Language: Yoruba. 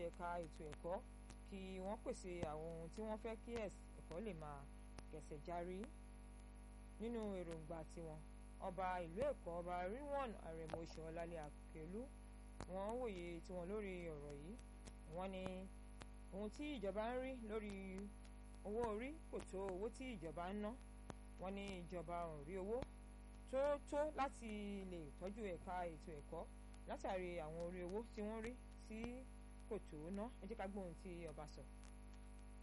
ẹ̀ka ètò ẹ̀kọ́ kí wọ́n pèsè àwọn ohun tí wọ́n fẹ́ kí ẹ̀kọ́ lè máa kẹsẹ̀ járí nínú èròǹgbà tiwọn ọba ìlú èkó ọba rilwan arẹ̀mọ ṣọlálẹ̀ àkẹlù wọ́n wòye tiwọn lórí ọ̀rọ̀ yìí wọ́n ní ohun tí ìjọba ń rí lórí owó orí kò tó owó tí ìjọba ń ná wọ́n ní ìjọba ò rí owó tó tó láti lè tọ́jú ẹ̀ka ètò ẹ̀kọ́ látàrí àwọn orí owó tí wọ́n rí tí kò tó ná ẹ jẹ́ ká gbóhùn tí ọba sọ.